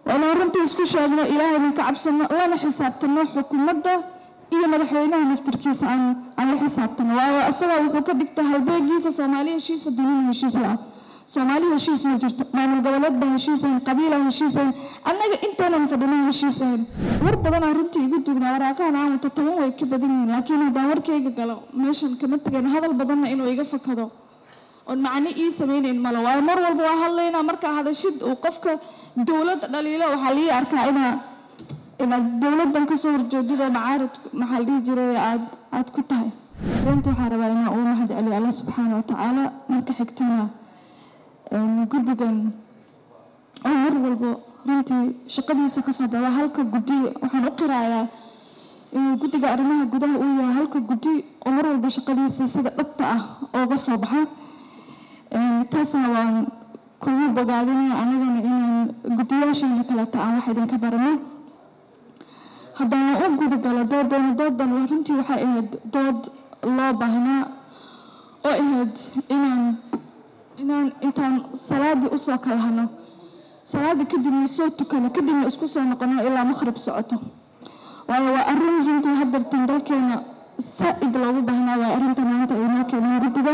waana runtii isku sheegno ilaahayna ka cabsano lana xisaabtano xukuumadda iyo madaxweynaha naftirkiisa aan aan la xisaabtano waayo asagaa wuxuu ka dhigta halbeegiisa soomaali heshiisa dunida heshiis la ah soomaali heshiis ma jirto maamul goboleed baa heshiisayn qabiila heshiisayn annaga intaanan fadhina heshiisayn war badanaa runtii igu dugnaa waraaqahan aan wato toban way ka badan yihiin laakiin haddaan warkayga galo meeshan kama tegan hadal badanna inuu iga fakado oon macno ii samaynayn malo waayo mar walba waa hadlaynaa markaa hadashid uu qofka dowladda dhaliilo waxaa lii arkaa inaa inaad dowladdan kasoo horjeedid oo macaarid maxaa la dhihi jiray aad aad ku tahay reenta waxaa rabaa inaa uu mahad celiyo allah subxaana wa tacaala marka xigtana guddigan oo mar walbo runtii shaqadiisa kasoo bada halka guddi waxaan u qirayaa inuu guddiga arrimaha gudaha uu yahay halka guddi oo mar walba shaqadiisa sida dhabta ah ooga soo baxa taasna waan kugu bogaadinaya anagana inaan guddiyaasheena kaleeta aan wax idinka barano haddana u gudagalo doodan doodan runtii waxay ahayd dood loo baahnaa oo ahayd inaan inaan intaan salaadii usoo kala hano salaadii kadibna soo tukano kadibna isku soo noqono ilaa maqhrib socoto waayo waa arrin runtii hadartan dalkeena saa-id loogu baahnaa waa arrinta maanta ay noo keeneen guddiga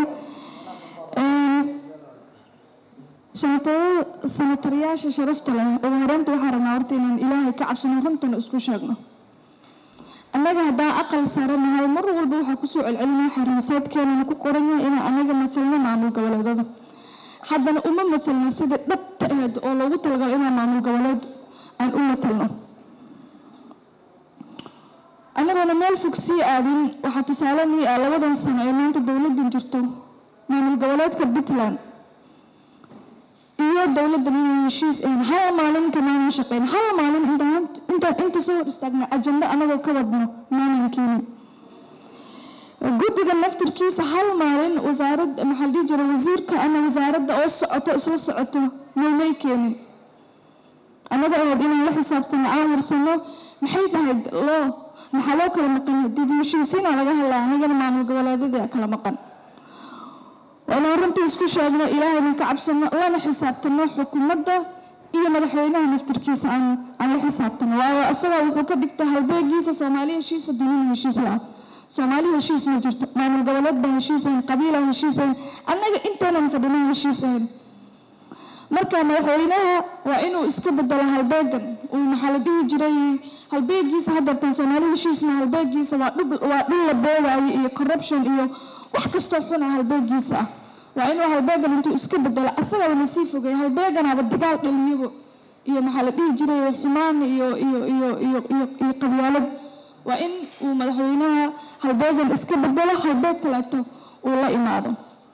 sanatariyaasha sharafta leh ugu horeynta waxaa rabnaa horta inaan ilaahay ka cabsano runtana isku sheegno annaga haddaa aqal saaranahay mar walba waxaa kusoo celcelinaya xariisaadkeenana ku qoran yahay inaan anaga matalno maamul goboleedada haddana uma matalno sidai dhabta aheed oo loogu talagalo inaan maamul goboleed aan u matalno annagoona meel fog sii aadin waxaa tusaale nii ah labadan sano ee maanta dowladdan jirto maamul goboleedka puntland iyo dowladdan inay heshiis ahayn hal maalin kamaanan shaqeyn hal maalin intaan intaan inta soo hor istaagna ajando anagoo ka wadno maanan keenin guddiga naftirkiisa hal maalin wasaarad maxaa la dhihi jira wasiirka ama wasaaradda oo socoto isla socoto yoomay keenin annaga ahayd inaan la xisaabtano aan warsano maxay tahay loo maxaa loo kala maqan dib heshiisiina laga hadlaa anagana maamul goboleedadii kala maqan waana runtii isku sheegno ilaahayna ka cabsano lana xisaabtano xukuumadda iyo madaxweynaha naftirkiisa aan aan la xisaabtano waayo asagaa wuxuu ka dhigta halbeegiisa soomaali heshiisa dunida heshiis la ah soomaali heshiis ma jirto maamul goboleed baa heshiisayn qabiila heshiisayn annaga intaanan fadhina heshiisayn marka madaxweynaha waa inuu iska bedelo halbeegan uu maxaa la dhihi jiray halbeegiisa hadartan soomaali heshiisna halbeegiisa waa dhul waa dhul la boogaayo iyo corruption iyo wax kastoo xuna halbeegiisa ah waa inuu halbeegan intuu iska bedelo asagaba lasii fogay halbeeganaaba dagaal dhaliyabo iyo maxaa la dhihi jiray xumaan iyo iyo iyo iyo iyo iyo qabyaalad waa in uu madaxweynaha halbeegan iska bedelo halbeeg kaleeto uu la imaado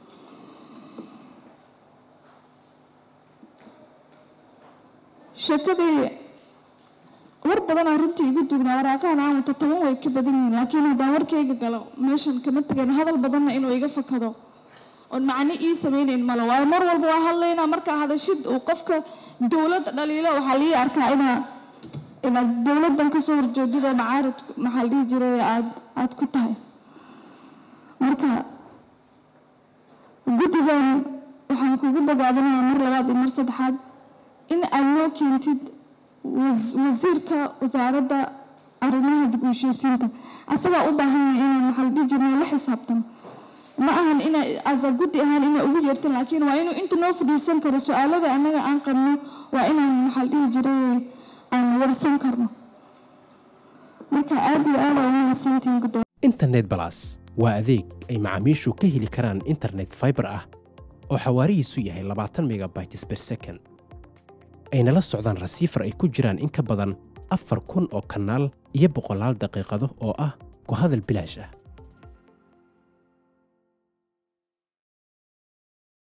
sheekadii war badanaa runtii igu dugnaa waraaqahan aan wato toban way ka badan yihiin laakiin haddaan warkayga galo meeshan kama tegan hadal badanna inuu iga fakado oon macno ii samaynayn malo waayo mar walba waa hadlaynaa markaa hadashid uu qofka dowladda dhaliilo waxaa lii arkaa inaa inaad dowladdan kasoo horjeedid oo macaarid maxaa la dhihi jiray aad aad ku tahay marka guddigan waxaan kugu bogaadinayaa mar labaad iyo mar saddexaad in aad noo keentid wasiirka wasaaradda arrimaha dib u heshiisiinta asagaa u baahanyahay inaan maxaa la dhihi jirnay la xisaabtano ma ahan ina asa guddi ahaan inay ugu yeertan laakiin waa inuu inta noo fadhiisan karo su-aalada annaga aan qabno waa inaan maxaa la dhihi jiray aan warsan karno marka aad iyo aad aa umahadsantihiin guddoon internet balas waa adeeg ay macaamiishu ka heli karaan internet fiber ah oo xawaarihiisu yahay labaatan megabytes per second ayna la socdaan rasiifar ay ku jiraan in ka badan afar kun oo kanaal iyo boqolaal daqiiqado oo ah ku hadal bilaash ah